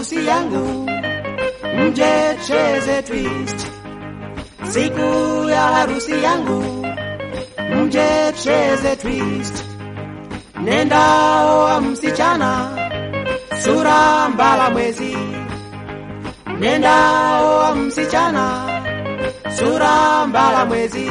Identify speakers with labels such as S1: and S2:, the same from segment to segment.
S1: harusi yangu, mje cheze twist. Siku ya harusi yangu, mje cheze twist. Nenda oa msichana, sura mbala mwezi. Nenda oa msichana, sura mbala mwezi.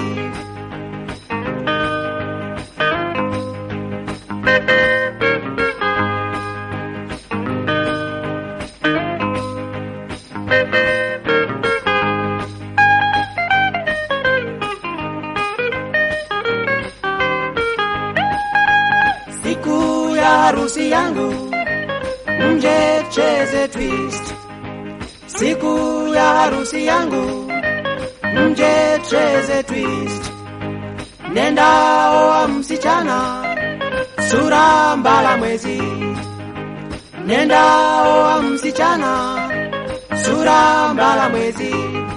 S1: Siku ya harusi yangu, mje cheze twist. Siku ya harusi yangu, mje cheze twist. Nenda oa msichana, sura mbala mwezi. Nenda oa msichana, sura mbala mwezi.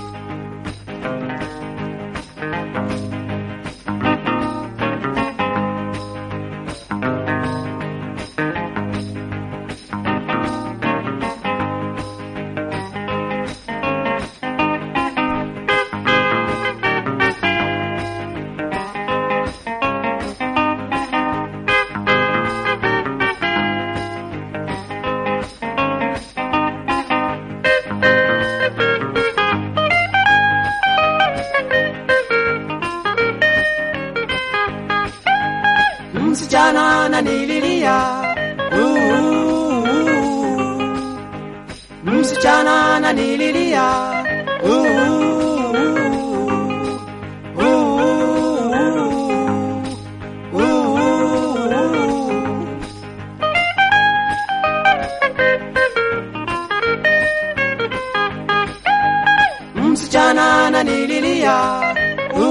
S1: msichana ananililia uh, msichana ananililia uh, msichana ananililia uh,